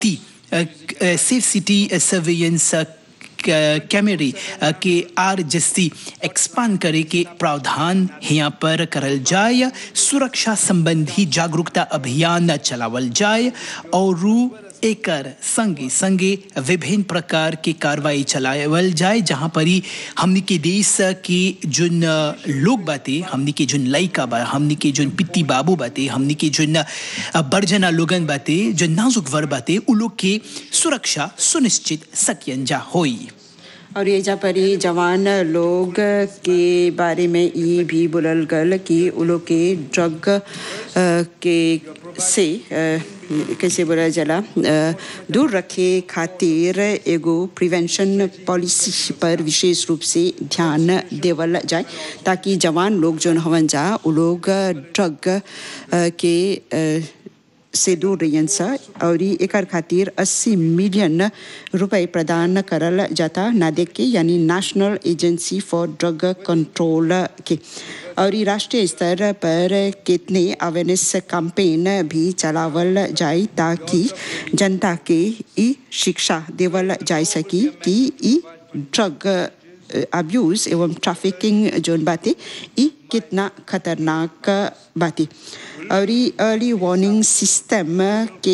ती safe city surveillance कैमरे के आर जस्ती एक्सपांड करे के प्रावधान यहाँ पर करल जाए सुरक्षा संबंधी जागरूकता अभियान चलावल जाए और एकर संगे संगे विभिन्न प्रकार के कार्रवाई चलावल जाए जहाँ पर ही हमनी के देश के जोन लोग बाते हमनी के जोन लइका बा हमनी के जोन पित्ती बाबू बाते हमनी के जोन बड़जना लोगन बाते जो नाजुक वर बाते उ लोग के सुरक्षा सुनिश्चित सकियन जा होई और ये जा परी जवान लोग के बारे में ये भी बोलल गल कि उ लोग के ड्रग के से कैसे बोला जला दूर रखे खातिर एगो प्रिवेंशन पॉलिसी पर विशेष रूप से ध्यान देवल जाए ताकि जवान लोग जो हवन जा उ लोग ड्रग के से दूर रहियन सा और एकर खातिर 80 मिलियन रुपए प्रदान करल जाता नादेक के यानी national agency for drug control के और राष्ट्रीय स्तर पर कितने अवेयरनेस कैंपेन भी चलावल जाए ताकि जनता के ई शिक्षा देवल जा सकी कि ई ड्रग अब्यूज एवं ट्रैफिकिंग जोन बातें ई कितना खतरनाक बातें और अर्ली वार्निंग सिस्टम के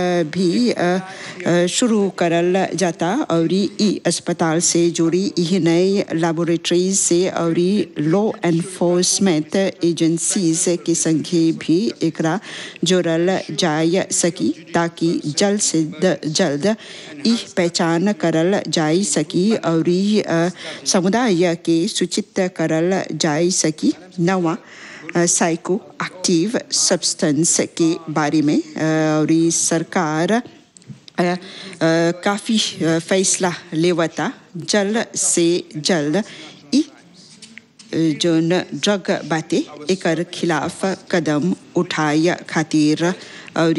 भी शुरू करल जाता और ई अस्पताल से जुड़ी यह नए लेबोरेटरीज से और लॉ एनफोर्समेंट एजेंसीज के संगे भी एकरा जोड़ल जा सकी ताकि जल्द से जल्द ई पहचान करल जा सकी और समुदाय के सूचित करल जा सकी नवा साइको एक्टिव सब्सटेंस के बारे में और सरकार काफ़ी फैसला लेवता जल्द से जल्द ई जोन ड्रग बाते एकर खिलाफ कदम उठाए खातिर और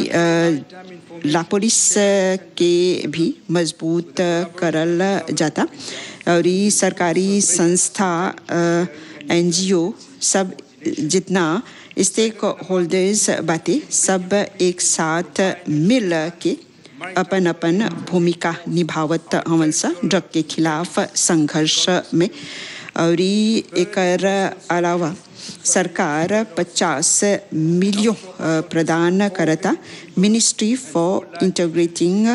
ला पुलिस के भी मजबूत करल जाता और सरकारी संस्था एनजीओ सब जितना स्टेक होल्डर्स बातें सब एक साथ मिल के अपन अपन भूमिका निभावत हवन सा ड्रग के खिलाफ संघर्ष में और एकर अलावा सरकार 50 मिलियन प्रदान करता मिनिस्ट्री फॉर इंटीग्रेटिंग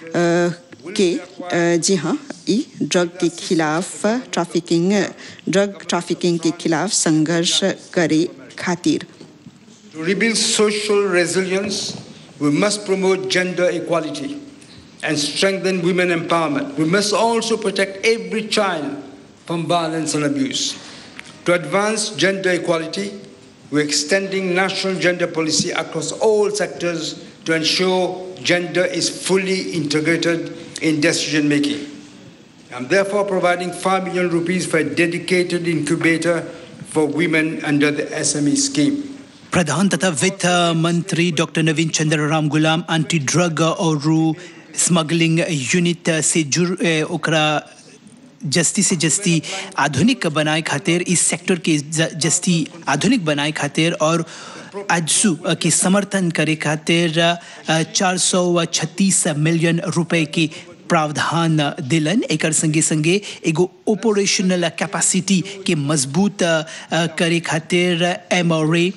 के जी हाँ ई ड्रग के खिलाफ ट्रैफिकिंग ड्रग ट्रैफिकिंग के खिलाफ संघर्ष करे खातिर To rebuild social resilience, we must promote gender equality and strengthen women empowerment. We must also protect every child from violence and abuse. To advance gender equality, we're extending national gender policy across all sectors to ensure gender is fully integrated in decision making. I'm therefore providing 5 million rupees for a dedicated incubator for women under the SME scheme. प्रधान तथा वित्त मंत्री doctor नवीन Chandra Ram Gulam anti drug और smuggling unit से जुड़ ओकरा जस्ती से जस्ती आधुनिक बनाए खातिर इस सेक्टर के जस्ती आधुनिक बनाए खातिर और आजसू के समर्थन करे खातिर चार सौ छत्तीस मिलियन रुपए के प्रावधान दिलन एकर संगे संगे एगो ऑपरेशनल कैपेसिटी के मजबूत करे खातिर एम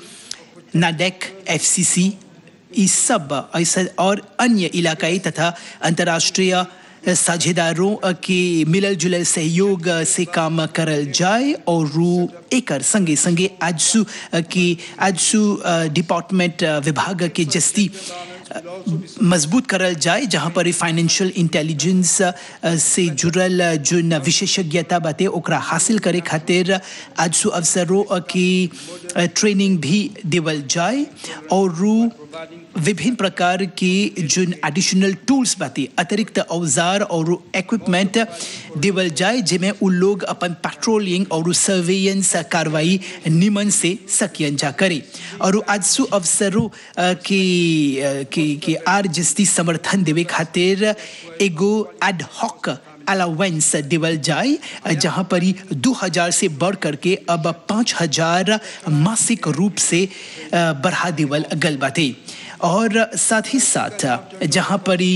नाडेक एफसीसी ये सब ऐसा और अन्य इलाकाई तथा अंतर्राष्ट्रीय साझेदारों के मिलल जुलल सहयोग से काम करल जाए और एकर संगे संगे आजसू की आजसू डिपार्टमेंट विभाग के जस्ती मजबूत करल जाए जहाँ पर फाइनेंशियल इंटेलिजेंस से जुड़ल जो विशेषज्ञता बाते ओकरा हासिल करे खातिर आजसू अवसरों की ट्रेनिंग भी देवल जाए और विभिन्न प्रकार के जो एडिशनल टूल्स बाती अतिरिक्त औजार और इक्विपमेंट देवल जाए जिसमें उन लोग अपन पेट्रोलिंग और सर्वेलेंस कार्रवाई निमन से सकियन जा करे और आज सु अवसरों के के के आर जस्ती समर्थन देवे खातिर एगो एड हॉक अलावेंस देवल जाए जहां पर ही दो हजार से बढ़ करके अब पाँच हजार मासिक रूप से बढ़ा देवल गल बाते और साथ ही साथ जहां पर ही